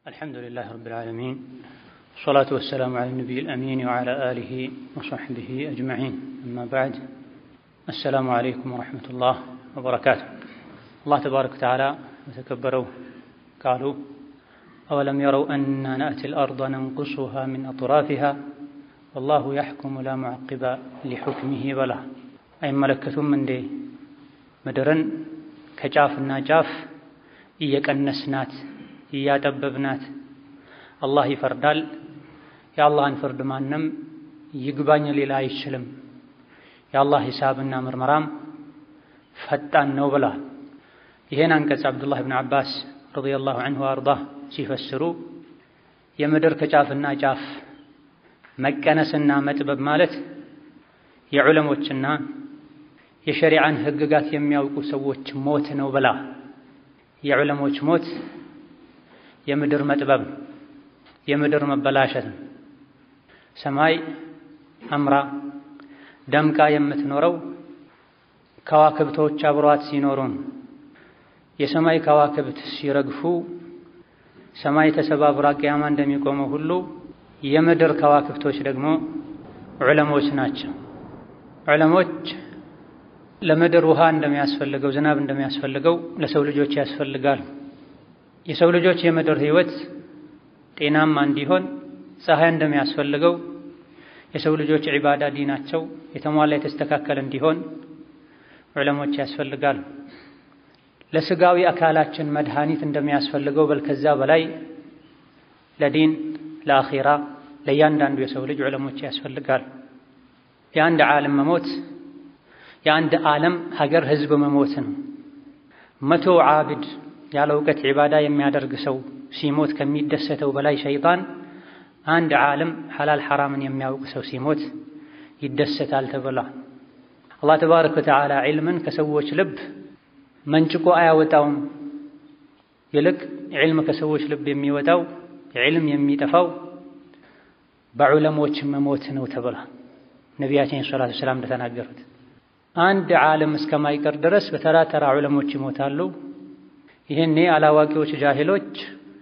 الحمد لله رب العالمين والصلاة والسلام على النبي الأمين وعلى آله وصحبه أجمعين أما بعد السلام عليكم ورحمة الله وبركاته الله تبارك وتعالى وتكبروا قالوا أولم يروا أنا نأتي الأرض ننقصها من أطرافها والله يحكم لا معقب لحكمه بلا أي ملكة من دي مدرن كجافنا جاف እየቀነስናት እያጠበብናት አላህ ይፈርዳል። የአላህን ፍርድ ማንም ይግባኝ ሌላ አይችልም። የአላህ ሂሳብና ምርመራም ፈጣን ነው ብለዋል። ይሄን አንቀጽ አብዱላህ ብን አባስ ረዲየላሁ ዐንሁ አርዳህ ሲፈስሩ የምድር ከጫፍና ጫፍ መቀነስና መጥበብ ማለት የዑለሞችና የሸሪዓን ሕግጋት የሚያውቁ ሰዎች ሞት ነው ብላ የዑለሞች ሞት የምድር መጥበብ የምድር መበላሸት ነው። ሰማይ አምራ ደምቃ የምትኖረው ከዋክብቶች አብሯት ሲኖሩን የሰማይ ከዋክብት ሲረግፉ ሰማይ ተሰባብራ ቅያማ እንደሚቆመው ሁሉ የምድር ከዋክብቶች ደግሞ ዑለሞች ናቸው። ዑለሞች ለምድር ውሃ እንደሚያስፈልገው ዝናብ እንደሚያስፈልገው ለሰው ልጆች ያስፈልጋል። የሰው ልጆች የምድር ህይወት ጤናማ እንዲሆን ፀሐይ እንደሚያስፈልገው የሰው ልጆች ዒባዳ ዲናቸው የተሟላ የተስተካከለ እንዲሆን ዑለሞች ያስፈልጋል። ለስጋዊ አካላችን መድኃኒት እንደሚያስፈልገው በል ከዛ በላይ ለዲን ለአኺራ ለእያንዳንዱ የሰው ልጅ ዑለሞች ያስፈልጋል። የአንድ ዓለም መሞት የአንድ ዓለም ሀገር ህዝብ መሞት ነው። መቶ ዓብድ ያለ እውቀት ዒባዳ የሚያደርግ ሰው ሲሞት ከሚደሰተው በላይ ሸይጣን አንድ ዓለም ሐላል ሐራምን የሚያውቅ ሰው ሲሞት ይደሰታል ተብሏል። አላህ ተባረከ ወተዓላ ዒልምን ከሰዎች ልብ መንጭቆ አያወጣውም። ይልቅ ዒልም ከሰዎች ልብ የሚወጣው ዒልም የሚጠፋው በዑለሞች መሞት ነው ተብሏል። ነቢያችን ሰላቱ ሰላም እንደተናገሩት አንድ ዓለም እስከማይቀር ድረስ በተራ ተራ ዑለሞች ይሞታሉ። ይህኔ አላዋቂዎች ጃሂሎች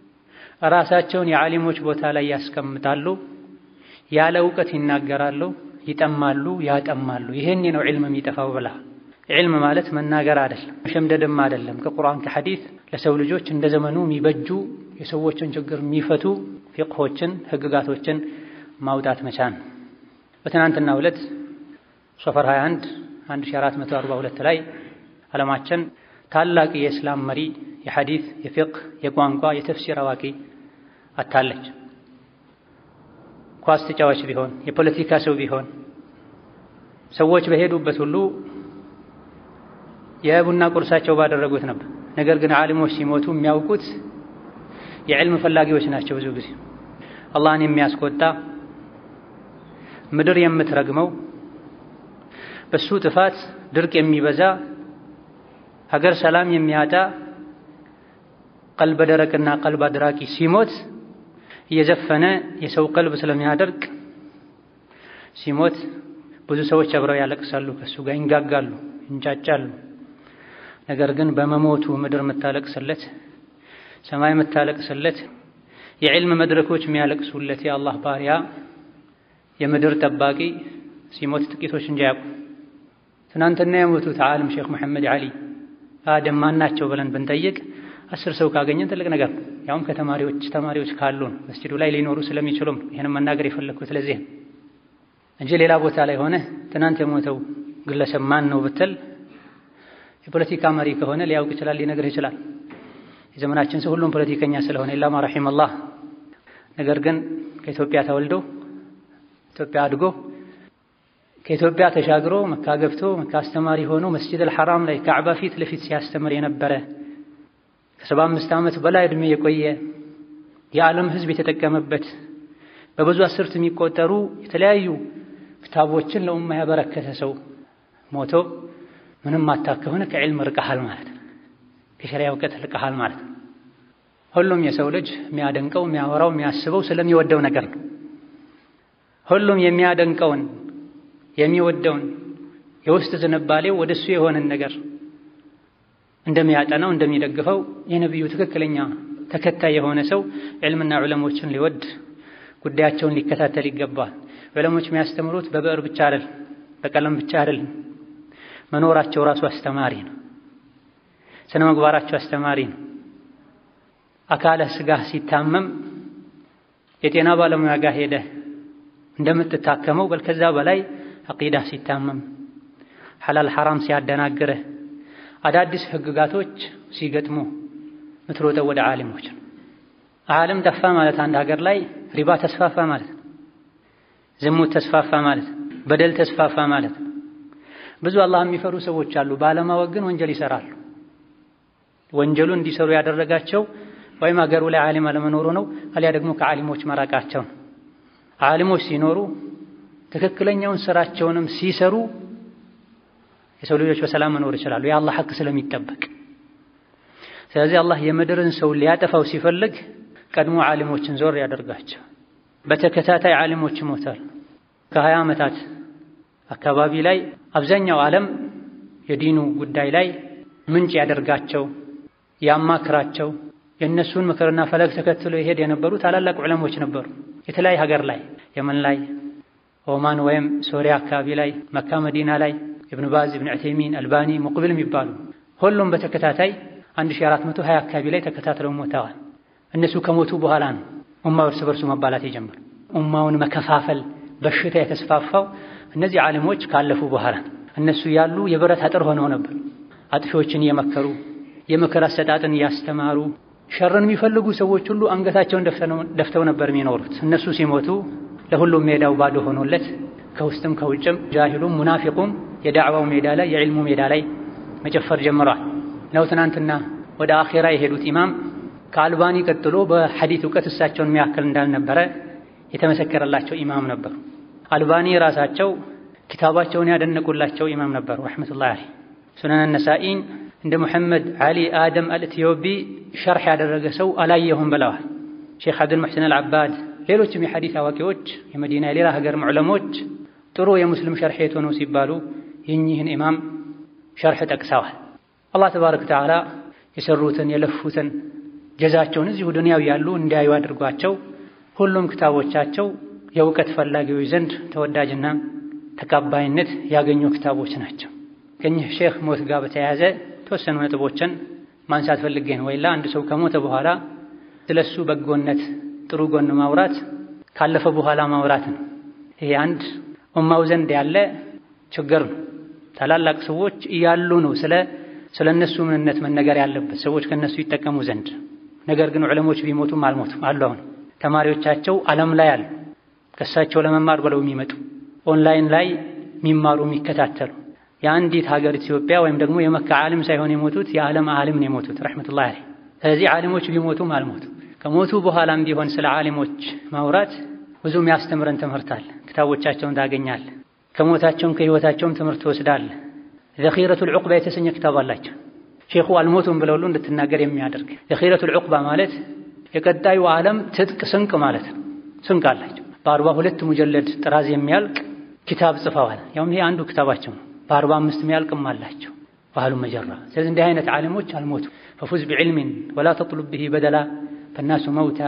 ራሳቸውን የዓሊሞች ቦታ ላይ ያስቀምጣሉ። ያለ እውቀት ይናገራሉ፣ ይጠማሉ፣ ያጠማሉ። ይሄኔ ነው ዒልም የሚጠፋው ብላ ዒልም ማለት መናገር አይደለም፣ መሸምደድም አይደለም። ከቁርአን ከሐዲስ ለሰው ልጆች እንደ ዘመኑ የሚበጁ የሰዎችን ችግር የሚፈቱ ፊቅሆችን፣ ህግጋቶችን ማውጣት መቻል ነው። በትናንትናው ዕለት ሶፈር 21 1442 ላይ ዓለማችን ታላቅ የእስላም መሪ የሐዲስ፣ የፊቅህ፣ የቋንቋ፣ የተፍሲር አዋቂ አታለች። ኳስ ተጫዋች ቢሆን የፖለቲካ ሰው ቢሆን ሰዎች በሄዱበት ሁሉ የቡና ቁርሳቸው ባደረጉት ነበር። ነገር ግን ዓሊሞች ሲሞቱ የሚያውቁት የዕልም ፈላጊዎች ናቸው። ብዙ ጊዜ አላህን የሚያስቆጣ ምድር የምትረግመው በሱ ጥፋት ድርቅ የሚበዛ ሀገር ሰላም የሚያጣ ቀልበ ደረቅና ቀልብ አድራቂ ሲሞት እየዘፈነ የሰው ቀልብ ስለሚያደርቅ ሲሞት ብዙ ሰዎች አብረው ያለቅሳሉ፣ ከሱ ጋር ይንጋጋሉ፣ ይንጫጫሉ። ነገር ግን በመሞቱ ምድር የምታለቅስለት፣ ሰማይ የምታለቅስለት፣ የዕልም መድረኮች የሚያለቅሱለት የአላህ ባሪያ የምድር ጠባቂ ሲሞት ጥቂቶች እንጂ ያውቁ። ትናንትና የሞቱት ዓለም ሼክ መሐመድ ዓሊ አደም ማናቸው ብለን ብንጠይቅ አስር ሰው ካገኘን ትልቅ ነገር ነው። ያውም ከተማሪዎች ተማሪዎች ካሉን መስጂዱ ላይ ሊኖሩ ስለሚችሉም ይህንም መናገር የፈለግኩት ለዚህ እንጂ ሌላ ቦታ ላይ ሆነ ትናንት የሞተው ግለሰብ ማን ነው ብትል የፖለቲካ መሪ ከሆነ ሊያውቅ ይችላል፣ ሊነግርህ ይችላል። የዘመናችን ሰው ሁሉም ፖለቲከኛ ስለሆነ ኢላማ ረሒመላህ። ነገር ግን ከኢትዮጵያ ተወልዶ ኢትዮጵያ አድጎ ከኢትዮጵያ ተሻግሮ መካ ገብቶ መካ አስተማሪ ሆኖ መስጂድ አልሐራም ላይ ካዕባ ፊት ለፊት ሲያስተምር የነበረ ከሰባ አምስት ዓመት በላይ ዕድሜ የቆየ የዓለም ሕዝብ የተጠቀመበት በብዙ አስርት የሚቆጠሩ የተለያዩ ክታቦችን ለኡማ ያበረከተ ሰው ሞቶ ምንም ማታክ ከሆነ ከዕልም ርቀሃል ማለት ነው። ከሸሪያ እውቀት ርቀሃል ማለት ነው። ሁሉም የሰው ልጅ የሚያደንቀው የሚያወራው የሚያስበው ስለሚወደው ነገር ነው። ሁሉም የሚያደንቀውን የሚወደውን የውስጥ ዝንባሌው ወደሱ የሆነን ነገር እንደሚያጠናው እንደሚደግፈው የነቢዩ ትክክለኛ ተከታይ የሆነ ሰው ዕልምና ዑለሞችን ሊወድ ጉዳያቸውን ሊከታተል ይገባል። ዑለሞች የሚያስተምሩት በብዕር ብቻ አይደል፣ በቀለም ብቻ አይደል። መኖራቸው ራሱ አስተማሪ ነው። ስነ ምግባራቸው አስተማሪ ነው። አካለህ ስጋህ ሲታመም የጤና ባለሙያ ጋር ሄደህ እንደምትታከመው በል ከዛ በላይ አቂዳህ ሲታመም ሐላል ሐራም ሲያደናግርህ አዳዲስ ህግጋቶች ሲገጥሙ ምትሮጠው ወደ ዓሊሞች ነው። ዓለም ጠፋ ማለት አንድ ሀገር ላይ ሪባ ተስፋፋ ማለት ነው። ዝሙት ተስፋፋ ማለት ነው። በደል ተስፋፋ ማለት ነው። ብዙ አላህ የሚፈሩ ሰዎች አሉ፣ ባለማወቅ ግን ወንጀል ይሰራሉ። ወንጀሉ እንዲሰሩ ያደረጋቸው ወይም ሀገሩ ላይ ዓሊም አለመኖሩ ነው፣ አሊያ ደግሞ ከዓሊሞች መራቃቸው ነው። ዓሊሞች ሲኖሩ ትክክለኛውን ስራቸውንም ሲሰሩ የሰው ልጆች በሰላም መኖር ይችላሉ፣ የአላህ ሐቅ ስለሚጠበቅ። ስለዚህ አላህ የምድርን ሰው ሊያጠፋው ሲፈልግ ቀድሞ ዓሊሞችን ዞር ያደርጋቸው። በተከታታይ ዓሊሞች ይሞታል። ከሀያ ዓመታት አካባቢ ላይ አብዛኛው ዓለም የዲኑ ጉዳይ ላይ ምንጭ ያደርጋቸው ያማክራቸው የእነሱን ምክርና ፈለግ ተከትሎ ይሄድ የነበሩ ታላላቅ ዑለሞች ነበሩ። የተለያየ ሀገር ላይ የመን ላይ፣ ኦማን ወይም ሶሪያ አካባቢ ላይ፣ መካ መዲና ላይ ኢብኑ ባዝ፣ ኢብኑ ዑተይሚን፣ አልባኒ፣ ሙቅብል የሚባሉ ሁሉም በተከታታይ 1420 አካባቢ ላይ ተከታትለው ሞተዋል። እነሱ ከሞቱ በኋላ ነው ኡማው እርስ በርሱ መባላት የጀመሩ። ኡማውን መከፋፈል በሽታ የተስፋፋው እነዚህ ዓሊሞች ካለፉ በኋላ እነሱ ያሉ የብረት አጥር ሆነው ነበር። አጥፊዎችን እየመከሩ የምክር አሰጣጥን እያስተማሩ ሸርን የሚፈልጉ ሰዎች ሁሉ አንገታቸውን ደፍተው ነበር የሚኖሩት። እነሱ ሲሞቱ ለሁሉም ሜዳው ባዶ ሆኖለት ከውስጥም ከውጭም ጃሂሉም ሙናፊቁም የዳዕዋው ሜዳ ላይ የዕልሙ ሜዳ ላይ መጨፈር ጀምረዋል። ነው ትናንትና ወደ አኼራ የሄዱት ኢማም ከአልባኒ ቀጥሎ በሐዲት እውቀት እሳቸውን የሚያክል እንዳልነበረ የተመሰከረላቸው ኢማም ነበሩ። አልባኒ ራሳቸው ኪታባቸውን ያደነቁላቸው ኢማም ነበሩ ረሕመቱላሂ ዐለይህ። ሱነን ነሳኢን እንደ ሙሐመድ ዓሊ አደም አልኢትዮቢ ሸርሕ ያደረገ ሰው አላየሁም ብለዋል። ሼክ አብዱል ሙሕሲን አልዓባድ፣ ሌሎችም የሐዲት አዋቂዎች የመዲና የሌላ ሀገር ዕለሞች ጥሩ የሙስሊም ሸርሕ የት ሆነው ሲባሉ የኚህን ኢማም ሸርሕ ጠቅሰዋል። አላህ ተባረከ ወተዓላ የሰሩትን የለፉትን ጀዛቸውን እዚሁ ዱንያው ያሉ እንዲያዩ አድርጓቸው ሁሉም ክታቦቻቸው የእውቀት ፈላጊዎች ዘንድ ተወዳጅና ተቀባይነት ያገኙ ክታቦች ናቸው። ከእኚህ ሼክ ሞት ጋር በተያያዘ የተወሰኑ ነጥቦችን ማንሳት ፈልጌ ነው። ወይላ አንድ ሰው ከሞተ በኋላ ስለሱ በጎነት ጥሩ ጎን ማውራት ካለፈ በኋላ ማውራት ነው። ይሄ አንድ ኡማው ዘንድ ያለ ችግር ነው። ታላላቅ ሰዎች እያሉ ነው ስለ ስለ እነሱ ምንነት መነገር ያለበት ሰዎች ከነሱ ይጠቀሙ ዘንድ። ነገር ግን ዑለሞች ቢሞቱም አልሞቱም አሉ። አሁን ተማሪዎቻቸው ዓለም ላይ አሉ፣ ከእሳቸው ለመማር ብለው የሚመጡ ኦንላይን ላይ የሚማሩ የሚከታተሉ የአንዲት ሀገር ኢትዮጵያ ወይም ደግሞ የመካ ዓሊም ሳይሆን የሞቱት የዓለም ዓሊም ነው የሞቱት ረሕመቱላሂ ዐለይህ። ስለዚህ ዓሊሞች ቢሞቱም አልሞቱም። ከሞቱ በኋላም ቢሆን ስለ ዓሊሞች ማውራት ብዙ የሚያስተምረን ትምህርት አለ። ክታቦቻቸውን ታገኛለህ። ከሞታቸውም ከህይወታቸውም ትምህርት ትወስዳለህ። ዘኺረቱል ዑቅባ የተሰኘ ክታብ አላቸው። ሼኹ አልሞቱም ብለው ሁሉ እንድትናገር የሚያደርግ ዘኺረቱል ዑቅባ ማለት የቀጣዩ ዓለም ትጥቅ ስንቅ ማለት ነው። ስንቅ አላቸው። በአርባ ሁለት ሙጀለድ ጥራዝ የሚያልቅ ኪታብ ጽፈዋል። ያውም ይሄ አንዱ ክታባቸው ነው። በአርባ አምስት የሚያልቅም አላቸው። ባህሉ መጀራ። ስለዚህ እንዲህ አይነት ዓሊሞች አልሞቱም። ፈፉዝ ቢዕልሚን ወላ ተጥሉብ ብሂ በደላ ፈናሱ መውታ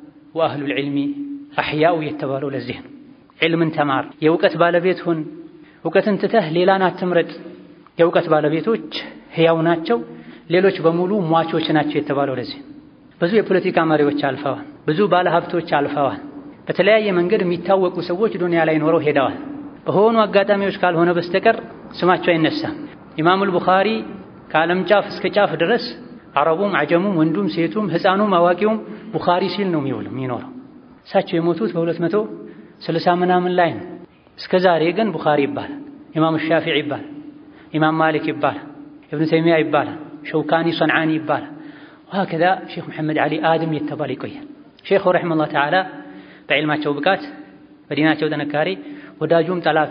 ወአህሉል ዒልሚ አሕያኡ የተባለው ለዚህ ነው። ዒልምን ተማር፣ የእውቀት ባለቤት ሁን። እውቀትን ትተህ ሌላን አትምረጥ። የእውቀት ባለቤቶች ሕያው ናቸው፣ ሌሎች በሙሉ ሟቾች ናቸው የተባለው ለዚህ ነው። ብዙ የፖለቲካ መሪዎች አልፈዋል። ብዙ ባለሀብቶች አልፈዋል። በተለያየ መንገድ የሚታወቁ ሰዎች ዱንያ ላይ ኖረው ሄደዋል። በሆኑ አጋጣሚዎች ካልሆነ በስተቀር ስማቸው አይነሳም። ኢማሙል ቡኻሪ ከዓለም ጫፍ እስከ ጫፍ ድረስ አረቡም፣ አጀሙም፣ ወንዱም፣ ሴቱም፣ ሕፃኑም አዋቂውም ቡኻሪ ሲል ነው የሚውል የሚኖረው። እሳቸው የሞቱት በሁለት መቶ ስልሳ ምናምን ላይ ነው። እስከ ዛሬ ግን ቡኻሪ ይባላል፣ ኢማም ሻፊዒ ይባላል፣ ኢማም ማሊክ ይባላል፣ እብኑ ተይሚያ ይባላል፣ ሸውካኒ ሰንዓኒ ይባላል። ወሀከዛ ሼክ መሐመድ ዓሊ አድም የተባለ ይቆያል። ሼኹ ረሒመሁላህ ተዓላ በዕልማቸው ብቃት በዲናቸው ጥንካሬ ወዳጁም ጠላቱ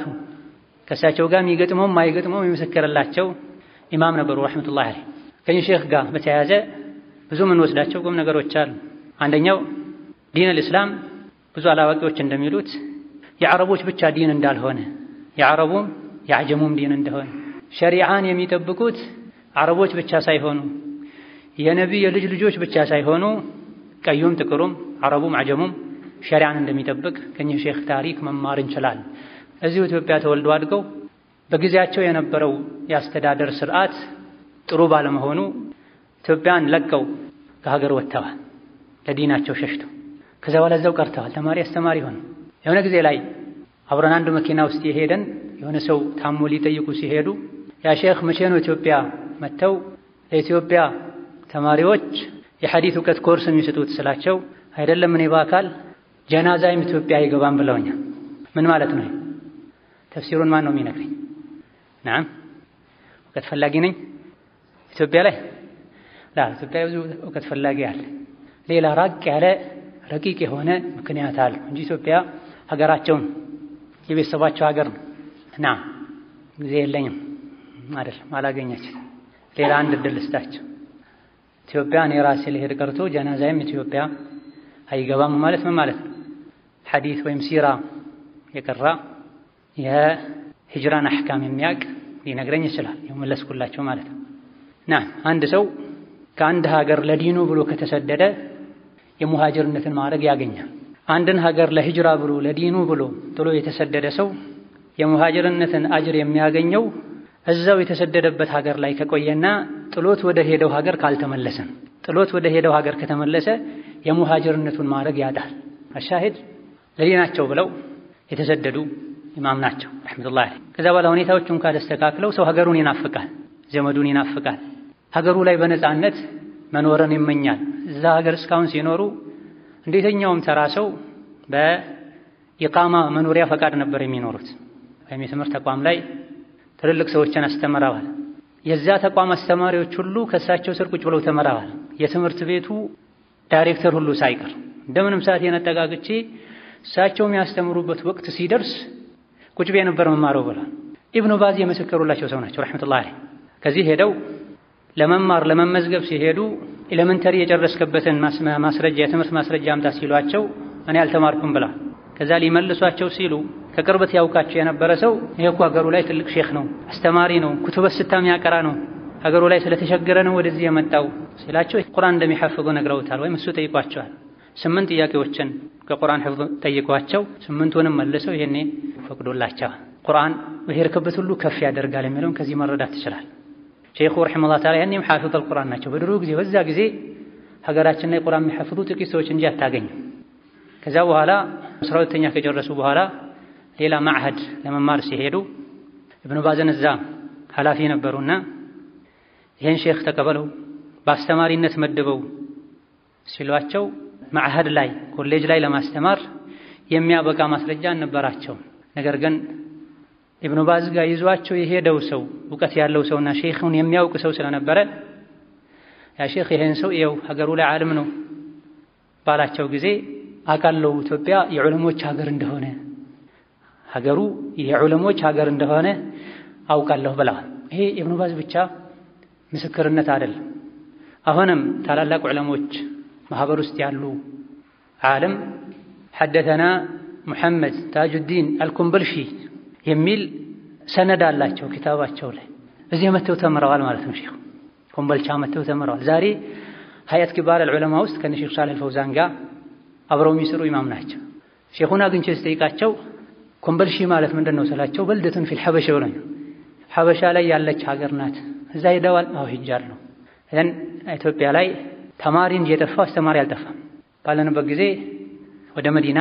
ከእሳቸው ጋር የሚገጥመውም ማይገጥመውም የመሰከረላቸው ኢማም ነበሩ ረሕመቱላህ ዓለይህ። ከዚህ ሼክ ጋር በተያያዘ ብዙ የምንወስዳቸው ቁም ነገሮች አሉ። አንደኛው ዲን አልእስላም ብዙ አላዋቂዎች እንደሚሉት የዓረቦች ብቻ ዲን እንዳልሆነ የዓረቡም የአጀሙም ዲን እንደሆነ ሸሪዓን የሚጠብቁት ዓረቦች ብቻ ሳይሆኑ የነቢይ የልጅ ልጆች ብቻ ሳይሆኑ ቀዩም ጥቁሩም አረቡም አጀሙም ሸሪዓን እንደሚጠብቅ ከኚህ ሼክ ታሪክ መማር እንችላለን። እዚሁ ኢትዮጵያ ተወልደው አድገው በጊዜያቸው የነበረው የአስተዳደር ስርዓት ጥሩ ባለመሆኑ ኢትዮጵያን ለቀው ከሀገር ወጥተዋል። ለዲናቸው ሸሽተው ከዛ በኋላ እዛው ቀርተዋል። ተማሪ አስተማሪ ሆነ። የሆነ ጊዜ ላይ አብረን አንድ መኪና ውስጥ የሄደን የሆነ ሰው ታሞ ሊጠይቁ ሲሄዱ ያ ሼክ መቼ ነው ኢትዮጵያ መጥተው ለኢትዮጵያ ተማሪዎች የሐዲት እውቀት ኮርስ የሚሰጡት ስላቸው፣ አይደለም እኔ በአካል ጀናዛይም ኢትዮጵያ አይገባም ብለውኛል። ምን ማለት ነው? ተፍሲሩን ማን ነው የሚነግረኝ? ናም እውቀት ፈላጊ ነኝ ኢትዮጵያ ላይ ላ ኢትዮጵያ ብዙ እውቀት ፈላጊ አለ። ሌላ ራቅ ያለ ረቂቅ የሆነ ምክንያት አለ እንጂ ኢትዮጵያ ሀገራቸውን የቤተሰባቸው ሀገር ነው። ና ጊዜ የለኝም አይደለም አላገኘችም። ሌላ አንድ እድል ልስጣቸው። ኢትዮጵያ እኔ ራሴ ልሄድ ቀርቶ ጀናዛይም ኢትዮጵያ አይገባም ማለት ምን ማለት ነው? ሐዲት ወይም ሲራ የቀራ የሂጅራን አሕካም የሚያውቅ ሊነግረኝ ይችላል። የመለስኩላቸው ማለት ነው። ና አንድ ሰው ከአንድ ሀገር ለዲኑ ብሎ ከተሰደደ የሙሃጅርነትን ማዕረግ ያገኛል። አንድን ሀገር ለሂጅራ ብሎ ለዲኑ ብሎ ጥሎ የተሰደደ ሰው የሙሃጅርነትን አጅር የሚያገኘው እዛው የተሰደደበት ሀገር ላይ ከቆየና ጥሎት ወደ ሄደው ሀገር ካልተመለሰን። ጥሎት ወደ ሄደው ሀገር ከተመለሰ የሙሃጅርነቱን ማዕረግ ያጣል። አሻሂድ ለዲናቸው ብለው የተሰደዱ ኢማም ናቸው ረሕመቱላህ ዐለይህ። ከዛ በኋላ ሁኔታዎች እንኳ ተስተካክለው ሰው ሀገሩን ይናፍቃል፣ ዘመዱን ይናፍቃል። ሀገሩ ላይ በነፃነት መኖርን ይመኛል። እዛ ሀገር እስካሁን ሲኖሩ እንደ የትኛውም ተራ ሰው በኢቃማ መኖሪያ ፈቃድ ነበር የሚኖሩት። ወይም የትምህርት ተቋም ላይ ትልልቅ ሰዎችን አስተምረዋል። የዛ ተቋም አስተማሪዎች ሁሉ ከእሳቸው ስር ቁጭ ብለው ተመረዋል። የትምህርት ቤቱ ዳይሬክተር ሁሉ ሳይቀር እንደምንም ሰዓት የነጠቃቅቼ እሳቸው የሚያስተምሩበት ወቅት ሲደርስ ቁጭ ቤ ነበር መማረው ብሏል። ኢብኑ ባዝ የመሰከሩላቸው ሰው ናቸው ረሕመቱላህ ዐለይህ። ከዚህ ሄደው ለመማር ለመመዝገብ ሲሄዱ ኤሌመንተሪ የጨረስክበትን ማስረጃ የትምህርት ማስረጃ አምጣ ሲሏቸው እኔ አልተማርኩም ብላ ከዛ ሊመልሷቸው ሲሉ ከቅርበት ያውቃቸው የነበረ ሰው ይሄ እኮ ሀገሩ ላይ ትልቅ ሼክ ነው፣ አስተማሪ ነው፣ ኩቱበ ስታ የሚያቀራ ነው፣ ሀገሩ ላይ ስለተቸገረ ነው ወደዚህ የመጣው ሲላቸው ቁርአን እንደሚሐፍዙ ነግረውታል። ወይም እሱ ጠይቋቸዋል። ስምንት ጥያቄዎችን ከቁርአን ሕፍዝ ጠይቋቸው ስምንቱንም መልሰው ይሄኔ ፈቅዶላቸዋል። ቁርአን በሄድክበት ሁሉ ከፍ ያደርጋል የሚለውን ከዚህ መረዳት ትችላል። ሼኹ ረሒመሁላህ ተዓላ ያኔም ሐፊዘል ቁርአን ናቸው። በድሮ ጊዜ በዛ ጊዜ ሀገራችን ላይ ቁርአን የሚሐፍዙ ጥቂት ሰዎች እንጂ አታገኝም። ከዛ በኋላ አስራ ሁለተኛ ከጨረሱ በኋላ ሌላ ማዕህድ ለመማር ሲሄዱ እብኑ ባዝን እዛ ኃላፊ ነበሩና ይህን ሼክ ተቀበለው በአስተማሪነት መድበው ሲሏቸው ማዕህድ ላይ ኮሌጅ ላይ ለማስተማር የሚያበቃ ማስረጃ አልነበራቸውም። ነገር ግን ኢብኑ ባዝ ጋር ይዟቸው የሄደው ሰው እውቀት ያለው ሰውና ሼኹን የሚያውቅ ሰው ስለነበረ ያ ሼኽ ይሄን ሰው ይኸው ሀገሩ ላይ ዓለም ነው ባላቸው ጊዜ አውቃለሁ ኢትዮጵያ የዑለሞች ሀገር እንደሆነ ሀገሩ የዑለሞች ሀገር እንደሆነ አውቃለሁ ብለዋል። ይሄ ኢብኑ ባዝ ብቻ ምስክርነት አይደለም። አሁንም ታላላቅ ዑለሞች ማህበር ውስጥ ያሉ ዓለም ሐደተና ሙሐመድ ታጁዲን አልኩምበልሺ የሚል ሰነድ አላቸው ኪታባቸው ላይ። እዚህ መተው ተምረዋል ማለት ነው። ሼኹ ኮምበልቻ መተው ተምረዋል። ዛሬ ሀያት ኪባር አልዑለማ ውስጥ ከነ ሼኽ ሳሊህ አልፈውዛን ጋር አብረው የሚሰሩ ኢማም ናቸው። ሼኹን አግኝቼ ስጠይቃቸው ኮምበልሺ ማለት ምንድን ነው ስላቸው በልደቱን ፊል ሐበሻ ብለኝ ሐበሻ ላይ ያለች ሀገር ናት። እዛ ሄደዋል? አዎ ሄጃለሁ። እን ኢትዮጵያ ላይ ተማሪ እንጂ የጠፋው አስተማሪ አልጠፋም። ባለንበት ጊዜ ወደ መዲና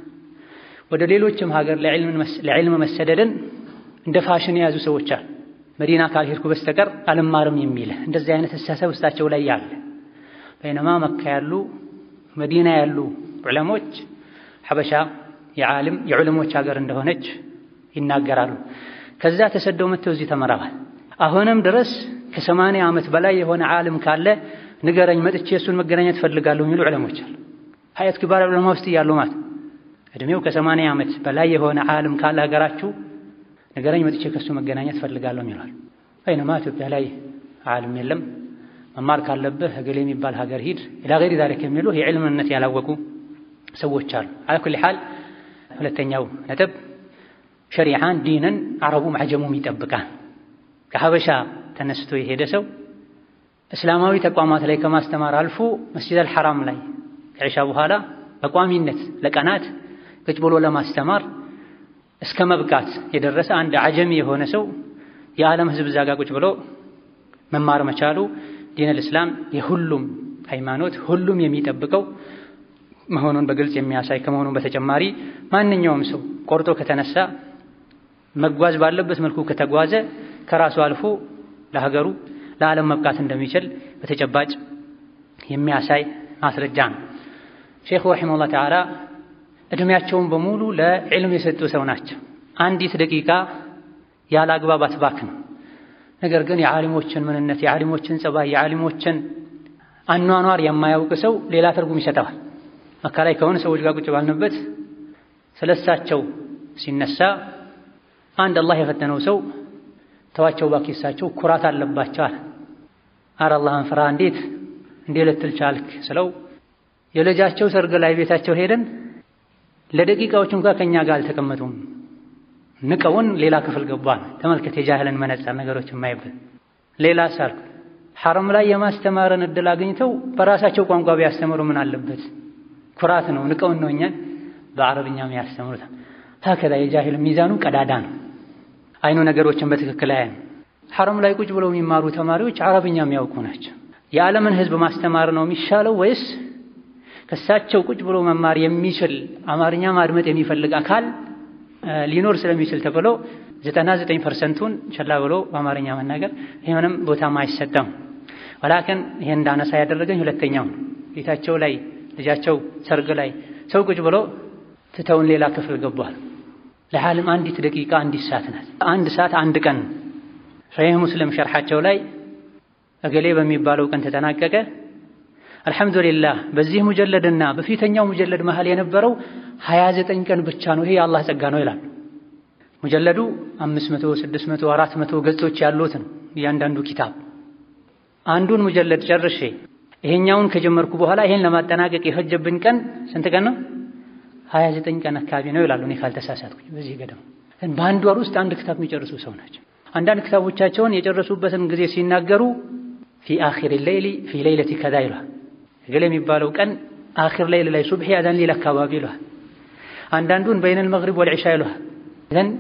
ወደ ሌሎችም ሀገር ለዕልም መሰደድን እንደ ፋሽን የያዙ ሰዎች አሉ። መዲና ካልሄድኩ በስተቀር አልማርም የሚል እንደዚህ አይነት አስተሳሰብ ውስጣቸው ላይ ያለ በይነማ መካ ያሉ መዲና ያሉ ዑለሞች ሐበሻ የዓለም የዑለሞች ሀገር እንደሆነች ይናገራሉ። ከዛ ተሰደው መጥተው እዚህ ተመረዋል። አሁንም ድረስ ከሰማንያ ዓመት በላይ የሆነ ዓለም ካለ ንገረኝ፣ መጥቼ እሱን መገናኘት ፈልጋለሁ የሚሉ ዑለሞች አሉ። ሀያት ኪባር ዑለማ ውስጥ እያሉ ማለት እድሜው ከሰማንያ ዓመት በላይ የሆነ ዓለም ካለ ሀገራችሁ ንገረኝ፣ መጥቼ ከእሱ መገናኘት ፈልጋለሁ ይላል። በይነማ ኢትዮጵያ ላይ ዓለም የለም። መማር ካለብህ እገሌ የሚባል ሀገር ሂድ ኢላ ገይሪ ዛሊክ የሚሉ የዕልምነት ያላወቁ ሰዎች አሉ። አላ ኩሊ ሓል ሁለተኛው ነጥብ ሸሪዓን ዲንን አረቡም አጀሙም ይጠብቃል። ከሀበሻ ተነስቶ የሄደ ሰው እስላማዊ ተቋማት ላይ ከማስተማር አልፎ መስጂድ አልሐራም ላይ ከዒሻ በኋላ በቋሚነት ለቀናት ቁጭ ብሎ ለማስተማር እስከ መብቃት የደረሰ አንድ አጀሚ የሆነ ሰው የዓለም ሕዝብ እዛ ጋ ቁጭ ብሎ መማር መቻሉ ዲነል እስላም የሁሉም ሃይማኖት ሁሉም የሚጠብቀው መሆኑን በግልጽ የሚያሳይ ከመሆኑን በተጨማሪ ማንኛውም ሰው ቆርጦ ከተነሳ መጓዝ ባለበት መልኩ ከተጓዘ ከራሱ አልፎ ለሀገሩ ለዓለም መብቃት እንደሚችል በተጨባጭ የሚያሳይ ማስረጃ ነው። ሼኹ ረሒመሁላህ ተዓላ ዕድሜያቸውን በሙሉ ለዕልም የሰጡ ሰው ናቸው። አንዲት ደቂቃ ያለ አግባብ አትባክን። ነገር ግን የዓሊሞችን ምንነት፣ የዓሊሞችን ጸባይ፣ የዓሊሞችን አኗኗር የማያውቅ ሰው ሌላ ትርጉም ይሰጠዋል። መካ ላይ ከሆነ ሰዎች ጋር ቁጭ ባልንበት ስለሳቸው ሲነሳ አንድ አላህ የፈተነው ሰው ተዋቸው እባክህ እሳቸው ኩራት አለባቸው አለ። ኧረ አላህን ፍራ እንዴት እንዴ ልትል ቻልክ ስለው የልጃቸው ሰርግ ላይ ቤታቸው ሄደን ለደቂቃዎች እንኳ ከኛ ጋር አልተቀመጡም። ንቀውን ሌላ ክፍል ገባን። ተመልከት የጃህልን መነጽር ነገሮች የማይበት ሌላ ሳልኩ ሐረም ላይ የማስተማርን እድል አግኝተው በራሳቸው ቋንቋ ቢያስተምሩ ምን አለበት? ኩራት ነው። ንቀውን ነው እኛን በአረብኛም ያስተምሩታል። ታከዛ የጃሂል ሚዛኑ ቀዳዳ ነው። አይኑ ነገሮችን በትክክል አያይም። ሐረም ላይ ቁጭ ብለው የሚማሩ ተማሪዎች አረብኛ የሚያውቁ ናቸው። የዓለምን ሕዝብ ማስተማር ነው የሚሻለው ወይስ ከሳቸው ቁጭ ብሎ መማር የሚችል አማርኛ ማድመጥ የሚፈልግ አካል ሊኖር ስለሚችል ተብሎ ዘጠና ዘጠኝ ፐርሰንቱን ቸላ ብሎ በአማርኛ መናገር ይህ ምንም ቦታም አይሰጠም። ወላክን ይሄን እንዳነሳ ያደረገኝ ሁለተኛው ነው። ቤታቸው ላይ ልጃቸው ሰርግ ላይ ሰው ቁጭ ብሎ ትተውን ሌላ ክፍል ገቧል። ለዓለም አንዲት ደቂቃ አንዲት ሰዓት ናት። አንድ ሰዓት አንድ ቀን ሶሒህ ሙስሊም ሸርሓቸው ላይ እገሌ በሚባለው ቀን ተጠናቀቀ። አልሐምዱሊላህ በዚህ ሙጀለድና በፊተኛው ሙጀለድ መሃል የነበረው ሀያ ዘጠኝ ቀን ብቻ ነው። ይሄ የአላህ ጸጋ ነው ይላሉ። ሙጀለዱ አምስት መቶ ስድስት መቶ አራት መቶ ገጾች ያሉት ነው እያንዳንዱ ኪታብ። አንዱን ሙጀለድ ጨርሼ ይሄኛውን ከጀመርኩ በኋላ ይሄን ለማጠናቀቅ የፈጀብኝ ቀን ስንት ቀን ነው? ሀያ ዘጠኝ ቀን አካባቢ ነው ይላሉ። እኔ ካልተሳሳትኩኝ በዚህ ገደም በአንድ ወር ውስጥ አንድ ክታብ የሚጨርሱ ሰው ናቸው። አንዳንድ ክታቦቻቸውን የጨረሱበትን ጊዜ ሲናገሩ ፊ አኺር ሌይሊ ፊ ሌይለቲ ከዛ ይሏል። እገሌ የሚባለው ቀን አኺር ሌይል ላይ ሱብሒ አዛን ሊል አካባቢ ይሏል። አንዳንዱን በይነል መግሪብ ወልዒሻ ይሏል። ዘን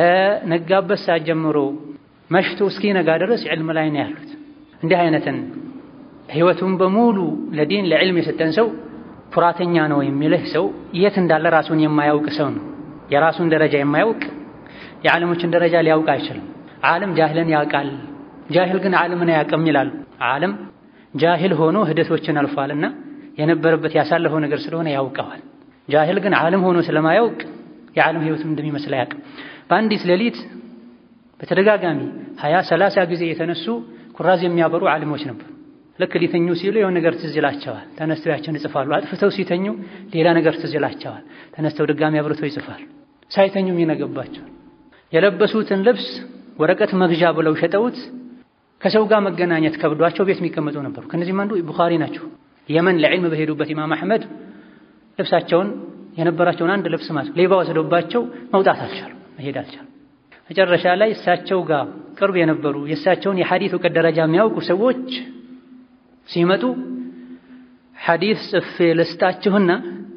ከነጋበት ሰዓት ጀምሮ መሽቶ እስኪነጋ ድረስ ዕልም ላይ ነው ያሉት። እንዲህ አይነትን ህይወቱን በሙሉ ለዲን ለዕልም የሰጠን ሰው ኩራተኛ ነው የሚልህ ሰው የት እንዳለ ራሱን የማያውቅ ሰው ነው። የራሱን ደረጃ የማያውቅ የዓለሞችን ደረጃ ሊያውቅ አይችልም። ዓለም ጃህልን ያውቃል፣ ጃሂል ግን ዓለምን አያውቅም ይላሉ። ዓለም ጃሂል ሆኖ ሂደቶችን አልፏልና የነበረበት ያሳለፈው ነገር ስለሆነ ያውቀዋል። ጃሂል ግን ዓለም ሆኖ ስለማያውቅ የዓለም ህይወቱን እንደሚመስል አያውቅም። በአንዲት ሌሊት በተደጋጋሚ ሀያ ሰላሳ ጊዜ የተነሱ ኩራዝ የሚያበሩ ዓሊሞች ነበሩ። ልክ ሊተኙ ሲሉ የሆነ ነገር ትዝ ይላቸዋል። ተነስተው ያችን ይጽፋሉ። አጥፍተው ሲተኙ ሌላ ነገር ትዝ ይላቸዋል። ተነስተው ድጋሚ አብርተው ይጽፋሉ። ሳይተኙም ይነገባቸዋል። የለበሱትን ልብስ ወረቀት መግዣ ብለው ሸጠውት ከሰው ጋር መገናኘት ከብዷቸው ቤት የሚቀመጡ ነበሩ። ከነዚህም አንዱ ቡኻሪ ናቸው። የመን ለዕልም በሄዱበት ኢማም አሕመድ ልብሳቸውን የነበራቸውን አንድ ልብስ ማለት ሌባ ወስዶባቸው መውጣት አልቻሉ፣ መሄድ አልቻሉ። መጨረሻ ላይ እሳቸው ጋር ቅርብ የነበሩ የእሳቸውን የሐዲት እውቀት ደረጃ የሚያውቁ ሰዎች ሲመጡ ሐዲስ ጽፌ ልስጣችሁና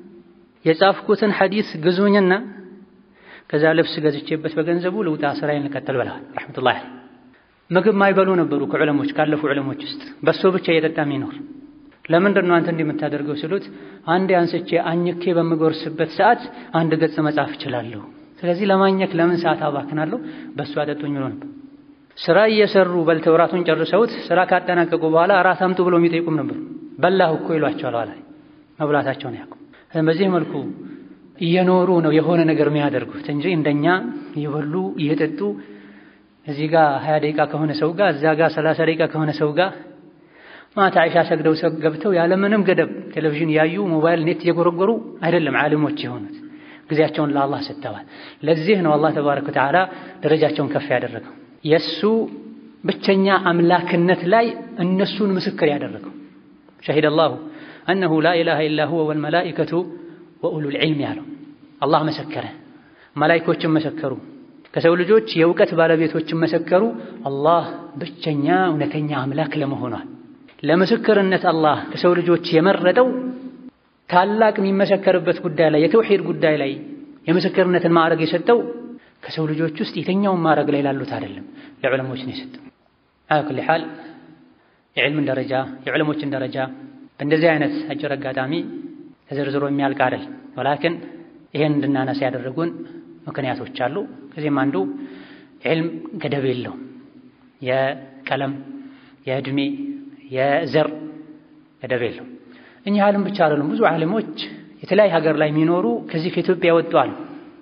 የጻፍኩትን ሐዲስ ግዙኝና ከዛ ልብስ ገዝቼበት በገንዘቡ ልውጣ ስራዬን ልቀጥል ብለዋል። ረሕመቱላህ ምግብ ማይበሉ ነበሩ ከዑለሞች ካለፉ ዑለሞች ውስጥ በሶ ብቻ እየጠጣ የሚኖር ለምንድን ነው አንተ እንዲህ የምታደርገው ሲሉት አንዴ አንስቼ አኝኬ በምጎርስበት ሰዓት አንድ ገጽ መጻፍ እችላለሁ። ስለዚህ ለማኘክ ለምን ሰዓት አባክናለሁ? በሱ አጠጡኝ ብሎ ነበር። ስራ እየሰሩ በልተው እራቱን ጨርሰውት ስራ ካጠናቀቁ በኋላ እራት አምጡ ብሎ የሚጠይቁም ነበሩ። በላሁ እኮ ይሏቸዋል። ኋላ መብላታቸውን ያውቁ። በዚህ መልኩ እየኖሩ ነው የሆነ ነገር የሚያደርጉት እንጂ እንደኛ እየበሉ እየጠጡ እዚህ ጋር ሀያ ደቂቃ ከሆነ ሰው ጋር እዛ ጋር ሰላሳ ደቂቃ ከሆነ ሰው ጋር ማታ አይሻ ሰግደው ገብተው ያለምንም ገደብ ቴሌቪዥን ያዩ ሞባይል ኔት እየጎረጎሩ አይደለም ዓሊሞች የሆኑት ጊዜያቸውን ለአላህ ሰጥተዋል። ለዚህ ነው አላህ ተባረከ ወተዓላ ደረጃቸውን ከፍ ያደረገው የእሱ ብቸኛ አምላክነት ላይ እነሱን ምስክር ያደረገው ሸሂደ አላሁ አነሁ ላ ኢላሃ ኢላ ሁወ ወልመላኢከቱ ወኡሉል ዒልም ያለው አላህ መሰከረ፣ መላኢኮችን መሰከሩ፣ ከሰው ልጆች የእውቀት ባለቤቶችን መሰከሩ አላህ ብቸኛ እውነተኛ አምላክ ለመሆኗል። ለምስክርነት አላህ ከሰው ልጆች የመረጠው ታላቅ የሚመሰከርበት ጉዳይ ላይ የተውሂድ ጉዳይ ላይ የምስክርነትን ማዕረግ የሰጠው ከሰው ልጆች ውስጥ የትኛውን ማዕረግ ላይ ላሉት አይደለም፣ ለዑለሞች ነው የሰጠው። አላ ኩሊ ሓል የዕልምን ደረጃ የዑለሞችን ደረጃ በእንደዚህ አይነት አጭር አጋጣሚ ተዘርዝሮ የሚያልቅ አይደል። ወላክን ይሄን እንድናነሳ ያደረጉን ምክንያቶች አሉ። ከዚህም አንዱ ዕልም ገደብ የለውም። የቀለም፣ የዕድሜ፣ የዘር ገደብ የለውም። እኚህ ዓለም ብቻ አይደሉም። ብዙ ዓለሞች የተለያየ ሀገር ላይ የሚኖሩ ከዚህ ከኢትዮጵያ የወጡ አሉ።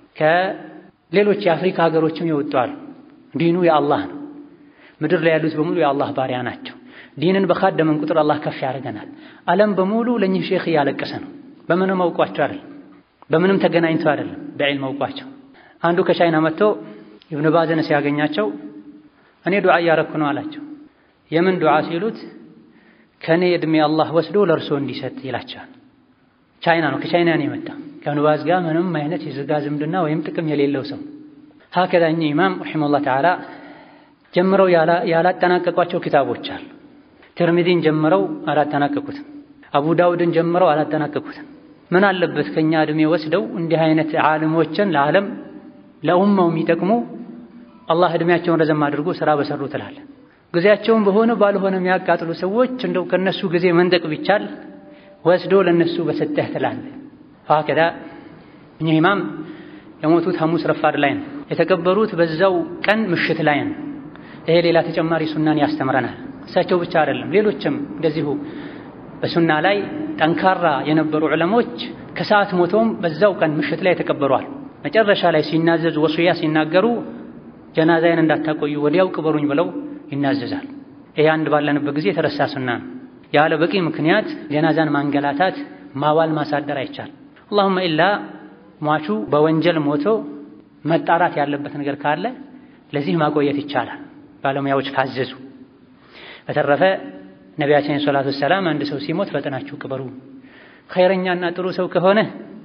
ከሌሎች የአፍሪካ ሀገሮችም የወጡ አሉ። ዲኑ የአላህ ነው። ምድር ላይ ያሉት በሙሉ የአላህ ባሪያ ናቸው። ዲንን በካደመን ቁጥር አላህ ከፍ ያደርገናል። ዓለም በሙሉ ለእኚህ ሼክ እያለቀሰ ነው። በምንም አውቋቸው አይደለም፣ በምንም ተገናኝተው አይደለም፣ በዕልም አውቋቸው። አንዱ ከቻይና መጥቶ ኢብኑ ባዝን ሲያገኛቸው እኔ ዱዓ እያረኩ ነው አላቸው። የምን ዱዓ ሲሉት ከእኔ ዕድሜ አላህ ወስዶ ለእርሶ እንዲሰጥ ይላቸዋል። ቻይና ነው፣ ከቻይና ነው የመጣ ከኢብኑ ባዝ ጋር ምንም አይነት የሥጋ ዝምድና ወይም ጥቅም የሌለው ሰው። ሀከዛ እኚህ ኢማም ረሒመሁላህ ተዓላ ጀምረው ያላጠናቀቋቸው ኪታቦች አሉ። ትርሚዚን ጀምረው አላጠናቀቁትም። አቡ ዳውድን ጀምረው አላጠናቀቁትም። ምን አለበት ከኛ ዕድሜ ወስደው እንዲህ አይነት ዓሊሞችን ለዓለም ለኡማው የሚጠቅሙ አላህ ዕድሜያቸውን ረዘም አድርጎ ሥራ በሰሩ ትላለን። ጊዜያቸውን በሆነ ባልሆነ የሚያቃጥሉ ሰዎች እንደው ከነሱ ጊዜ መንጠቅ ቢቻል ወስዶ ለነሱ በሰጠህ ትላለህ። ሀከዛ እኚህ ኢማም የሞቱት ሐሙስ ረፋድ ላይ ነው። የተቀበሩት በዛው ቀን ምሽት ላይ ነው። ይሄ ሌላ ተጨማሪ ሱናን ያስተምረናል። እሳቸው ብቻ አይደለም፣ ሌሎችም እንደዚሁ በሱና ላይ ጠንካራ የነበሩ ዑለሞች ከሰዓት ሞተውም በዛው ቀን ምሽት ላይ ተቀበሯል። መጨረሻ ላይ ሲናዘዙ ወሱያ ሲናገሩ ጀናዛዬን እንዳታቆዩ ወዲያው ቅበሩኝ ብለው ይናዘዛል። ይሄ አንድ ባለንበት ጊዜ የተረሳ ሱና ነው። ያለ በቂ ምክንያት ጀናዛን ማንገላታት፣ ማዋል፣ ማሳደር አይቻል። አላሁመ ኢላ ሟቹ በወንጀል ሞቶ መጣራት ያለበት ነገር ካለ ለዚህ ማቆየት ይቻላል፣ ባለሙያዎች ካዘዙ። በተረፈ ነቢያችን ሰላቱ ወሰላም አንድ ሰው ሲሞት ፈጥናችሁ ቅበሩ፣ ኸይረኛና ጥሩ ሰው ከሆነ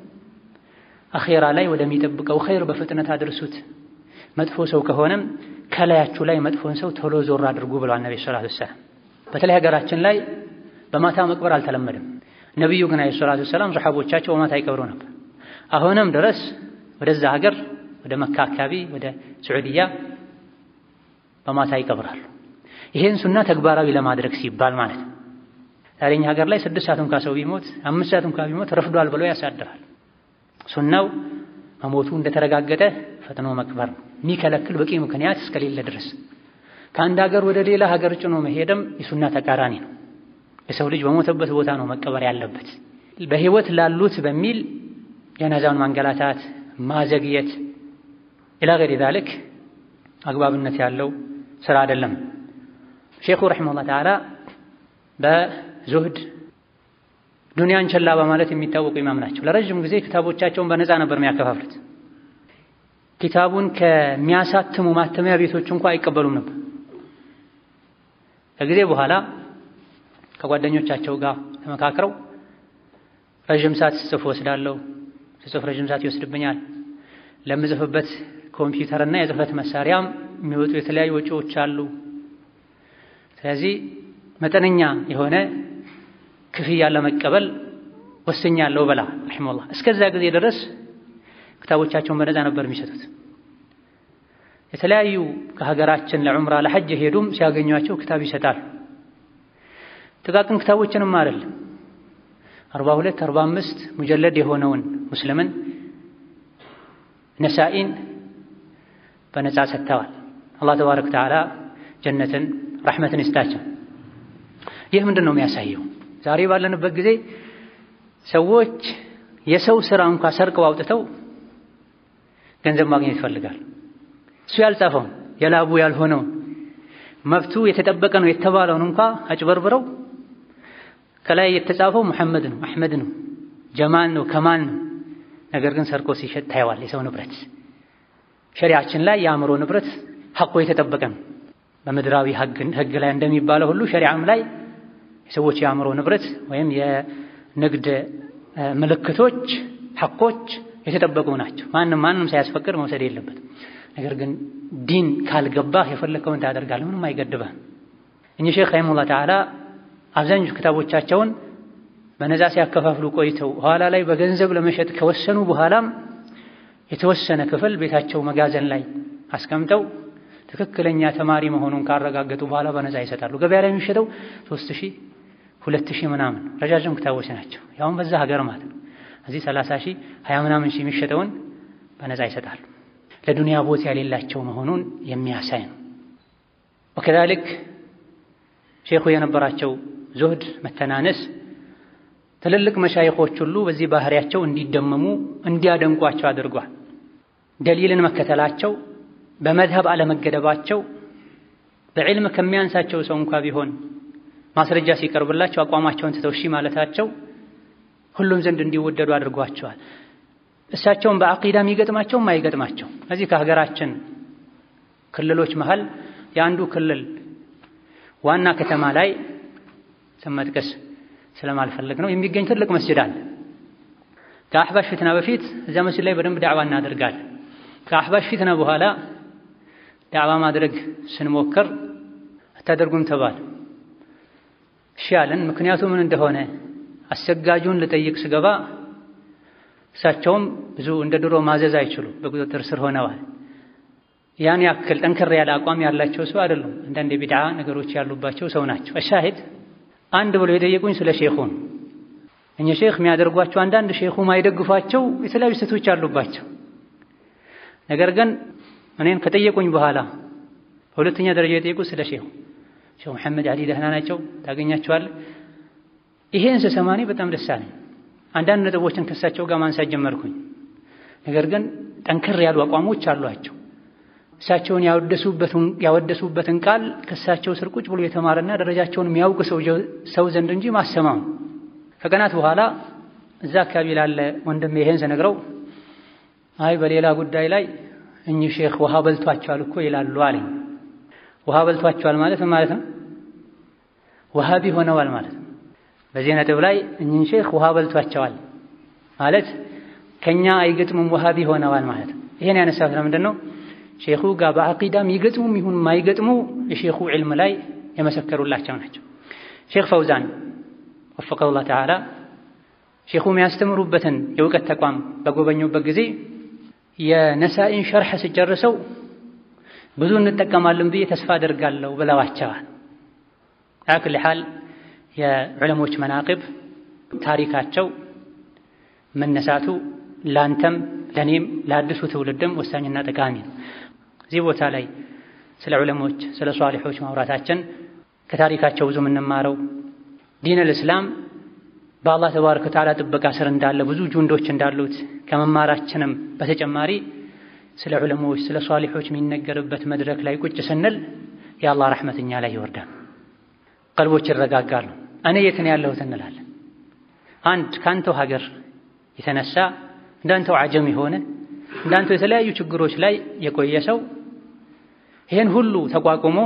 አኼራ ላይ ወደሚጠብቀው ኸይር በፍጥነት አድርሱት፣ መጥፎ ሰው ከሆነም ከላያችሁ ላይ መጥፎን ሰው ቶሎ ዞር አድርጉ ብለዋል ነቢ ሰላቱ ወሰላም። በተለይ ሀገራችን ላይ በማታ መቅበር አልተለመደም። ነቢዩ ግን አለይሂ ሰላቱ ወሰላም ሰሓቦቻቸው በማታ ይቀብሩ ነበር። አሁንም ድረስ ወደዛ ሀገር ወደ መካ አካባቢ ወደ ስዑድያ በማታ ይቀብራሉ። ይሄን ሱና ተግባራዊ ለማድረግ ሲባል ማለት ነው። ዛሬ እኛ ሀገር ላይ ስድስት ሰዓት እንኳ ሰው ቢሞት አምስት ሰዓት እንኳ ቢሞት ረፍዷል ብሎ ያሳድራል። ሱናው መሞቱ እንደተረጋገጠ ፈጥኖ መቅበር ነው። የሚከለክል በቂ ምክንያት እስከሌለ ድረስ ከአንድ ሀገር ወደ ሌላ ሀገር ጭኖ መሄድም የሱና ተቃራኒ ነው። የሰው ልጅ በሞተበት ቦታ ነው መቀበር ያለበት። በህይወት ላሉት በሚል ጀናዛውን ማንገላታት፣ ማዘግየት ኢላ ገይሪ ዛሊክ አግባብነት ያለው ስራ አይደለም። ሼኹ ረሒመሁላህ ተዓላ በዙህድ ዱንያን ቸላ በማለት የሚታወቁ ኢማም ናቸው። ለረዥም ጊዜ ክታቦቻቸውን በነፃ ነበር የሚያከፋፍሉት። ኪታቡን ከሚያሳትሙ ማተሚያ ቤቶች እንኳ አይቀበሉም ነበር። ከጊዜ በኋላ ከጓደኞቻቸው ጋር ተመካክረው ረዥም ሰዓት ስጽፍ ወስዳለሁ፣ ስጽፍ ረዥም ሰዓት ይወስድብኛል፣ ለምጽፍበት ኮምፒውተርና የጽህፈት መሳሪያም የሚወጡ የተለያዩ ወጪዎች አሉ። ስለዚህ መጠነኛ የሆነ ክፍያ ለመቀበል ወስኛለሁ በላ ረሒመሁላህ። እስከዛ ጊዜ ድረስ ክታቦቻቸውን በነፃ ነበር የሚሰጡት። የተለያዩ ከሀገራችን ለዑምራ ለሐጅ ሄዱም ሲያገኟቸው ክታብ ይሰጣል። ጥቃቅን ክታቦችንም አይደለም አርባ ሁለት አርባ አምስት ሙጀለድ የሆነውን ሙስሊምን ነሳኢን በነፃ ሰጥተዋል። አላህ ተባረከ ወተዓላ ጀነትን ረሕመትን ይስጣቸው። ይህ ምንድን ነው የሚያሳየው? ዛሬ ባለንበት ጊዜ ሰዎች የሰው ስራ እንኳ ሰርቀው አውጥተው ገንዘብ ማግኘት ይፈልጋል። እሱ ያልጻፈውን የላቡ ያልሆነውን መብቱ የተጠበቀ ነው የተባለውን እንኳ አጭበርብረው ከላይ የተጻፈው ሙሐመድ ነው፣ አሕመድ ነው፣ ጀማል ነው፣ ከማል ነው። ነገር ግን ሰርቆ ሲሸጥ ታየዋል። የሰው ንብረት ሸሪዓችን ላይ የአእምሮ ንብረት ሐቆ የተጠበቀ ነው። በምድራዊ ሕግ ላይ እንደሚባለው ሁሉ ሸሪዓም ላይ የሰዎች የአእምሮ ንብረት ወይም የንግድ ምልክቶች ሐቆች የተጠበቁ ናቸው። ማንም ማንም ሳያስፈቅድ መውሰድ የለበትም። ነገር ግን ዲን ካልገባህ የፈለከውን ታደርጋለህ፣ ምንም አይገድበህም። እኚህ ሼክ ረሒመሁላህ ተዓላ አብዛኞቹ ክታቦቻቸውን በነፃ ሲያከፋፍሉ ቆይተው ኋላ ላይ በገንዘብ ለመሸጥ ከወሰኑ በኋላም የተወሰነ ክፍል ቤታቸው መጋዘን ላይ አስቀምጠው ትክክለኛ ተማሪ መሆኑን ካረጋገጡ በኋላ በነፃ ይሰጣሉ። ገበያ ላይ የሚሸጠው ሶስት ሺህ ሁለት ሺህ ምናምን ረጃጅም ክታቦች ናቸው። ያውም በዛ ሀገር ማለት ነው። እዚህ ሰላሳ ሺህ ሀያ ምናምን ሺህ የሚሸጠውን በነፃ ይሰጣሉ። ለዱንያ ቦታ የሌላቸው መሆኑን የሚያሳይ ነው። ወከዛሊክ ሼኹ የነበራቸው ዙህድ መተናነስ ትልልቅ መሻይኾች ሁሉ በዚህ ባህሪያቸው እንዲደመሙ እንዲያደንቋቸው አድርጓል። ደሊልን መከተላቸው፣ በመዝሀብ አለመገደባቸው፣ በዕልም ከሚያንሳቸው ሰው እንኳ ቢሆን ማስረጃ ሲቀርብላቸው አቋማቸውን ትተው እሺ ማለታቸው ሁሉም ዘንድ እንዲወደዱ አድርጓቸዋል። እሳቸውን በአቂዳ የሚገጥማቸው አይገጥማቸው እዚህ ከሀገራችን ክልሎች መሃል የአንዱ ክልል ዋና ከተማ ላይ ስም መጥቀስ ስለማልፈልግ ነው የሚገኝ ትልቅ መስጅድ አለ። ከአሕባሽ ፊትና በፊት እዚያ መስጅድ ላይ በደንብ ዳዕዋ እናደርጋለን። ከአሕባሽ ፊትና በኋላ ዳዕዋ ማድረግ ስንሞክር አታደርጉም ተባለ። እሺ አለን። ምክንያቱ ምን እንደሆነ አሰጋጁን ልጠይቅ ስገባ እሳቸውም ብዙ እንደ ድሮ ማዘዝ አይችሉ በቁጥጥር ስር ሆነዋል። ያን ያክል ጠንከር ያለ አቋም ያላቸው ሰው አይደሉም። አንዳንድ የቢድዓ ነገሮች ያሉባቸው ሰው ናቸው። እሻሂድ አንድ ብሎ የጠየቁኝ ስለ ሼኹ ነው። እኛ ሼኽ የሚያደርጓቸው አንዳንድ ሼኹ ማይደግፏቸው የተለያዩ ስህተቶች አሉባቸው። ነገር ግን እኔን ከጠየቁኝ በኋላ በሁለተኛ ደረጃ የጠየቁት ስለ ሼኹ ሼኹ መሐመድ አሊ ደህና ናቸው፣ ታገኛቸዋለህ። ይሄን ስሰማ እኔ በጣም ደስ አለኝ። አንዳንድ ነጥቦችን ከእሳቸው ጋር ማንሳት ጀመርኩኝ። ነገር ግን ጠንከር ያሉ አቋሞች አሏቸው። እሳቸውን ያወደሱበትን ቃል ከእሳቸው ስር ቁጭ ብሎ የተማረና ደረጃቸውን የሚያውቅ ሰው ዘንድ እንጂ ማሰማው። ከቀናት በኋላ እዛ አካባቢ ላለ ወንድም ይሄን ስነግረው አይ በሌላ ጉዳይ ላይ እኚህ ሼኽ ውሃ በልቷቸዋል እኮ ይላሉ አለኝ። ውሃ በልቷቸዋል ማለት ማለት ነው ወሃቢ ሆነዋል ማለት ነው። በዚህ ነጥብ ላይ እኚህን ሼኽ ውሃ በልቷቸዋል ማለት ከኛ አይገጥሙም ወሃቢ ሆነዋል ማለት ነው። ይሄን ያነሳሁት ለምንድን ነው? ሼኹ ጋር በአቂዳም ይገጥሙም ይሁን ማይገጥሙ የሼኹ ዕልም ላይ የመሰከሩላቸው ናቸው። ሼኽ ፈውዛን ወፈቀሁላህ ተዓላ ሼኹ የሚያስተምሩበትን የእውቀት ተቋም በጎበኙበት ጊዜ የነሳኢን ሸርሕ ስጨርሰው ብዙ እንጠቀማለን ብዬ ተስፋ አደርጋለሁ ብለዋቸዋል። አክል ሓል የዑለሞች መናቅብ ታሪካቸው መነሳቱ ላንተም ለእኔም ለአዲሱ ትውልድም ወሳኝና ጠቃሚ ነው። እዚህ ቦታ ላይ ስለ ዑለሞች ስለ ሷሊሖች ማውራታችን ከታሪካቸው ብዙ የምንማረው ዲን አልእስላም በአላህ ተባረከ ወተዓላ ጥበቃ ስር እንዳለ ብዙ ጁንዶች እንዳሉት ከመማራችንም በተጨማሪ ስለ ዑለሞች ስለ ሷሊሖች የሚነገርበት መድረክ ላይ ቁጭ ስንል የአላህ ረሕመት እኛ ላይ ይወርዳል፣ ቀልቦች ይረጋጋሉ። እኔ የት ነው ያለሁት እንላለን። አንድ ከአንተው ሀገር የተነሳ እንዳንተው አጀም የሆነ እንዳንተው የተለያዩ ችግሮች ላይ የቆየ ሰው ይሄን ሁሉ ተቋቁሞ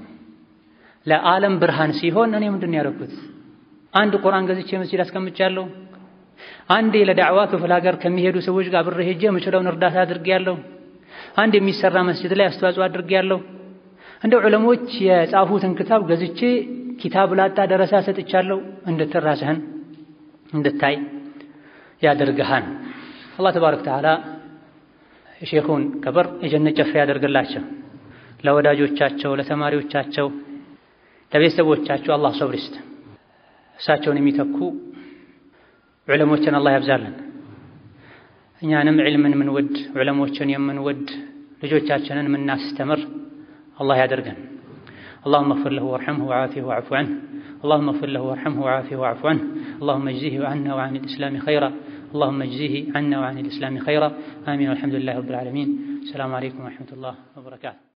ለዓለም ብርሃን ሲሆን እኔ ምንድን ነው ያደረኩት? አንድ ቁርአን ገዝቼ መስጂድ አስቀምጫለሁ። አንዴ ለዳዕዋ ክፍለ ሀገር ከሚሄዱ ሰዎች ጋር ብር ሄጄ የምችለውን እርዳታ አድርጌያለሁ። አንድ የሚሰራ መስጂድ ላይ አስተዋጽኦ አድርጌያለሁ። እንደ ዑለሞች የጻፉትን ክታብ ገዝቼ ኪታብ ላጣ ደረሳ ሰጥቻለሁ እንድትል ራስህን እንድታይ ያደርግሃን። አላህ ተባረከ ወተዓላ የሼኹን ቀብር የጀነት ጨፌ ያደርግላቸው። ለወዳጆቻቸው፣ ለተማሪዎቻቸው፣ ለቤተሰቦቻቸው አላህ ሰብር ይስጥ። እሳቸውን የሚተኩ ዑለሞችን አላህ ያብዛልን። እኛንም ዕልምን የምንወድ ዑለሞችን የምንወድ ልጆቻችንን የምናስተምር አላህ ያደርገን። اللهم اغفر له وارحمه وعافه واعف عنه اللهم اغفر له وارحمه وعافه واعف عنه اللهم اجزه عنا وعن الإسلام خيرا اللهم اجزه عنا وعن الإسلام خيرا آمين والحمد لله رب العالمين السلام عليكم ورحمة الله وبركاته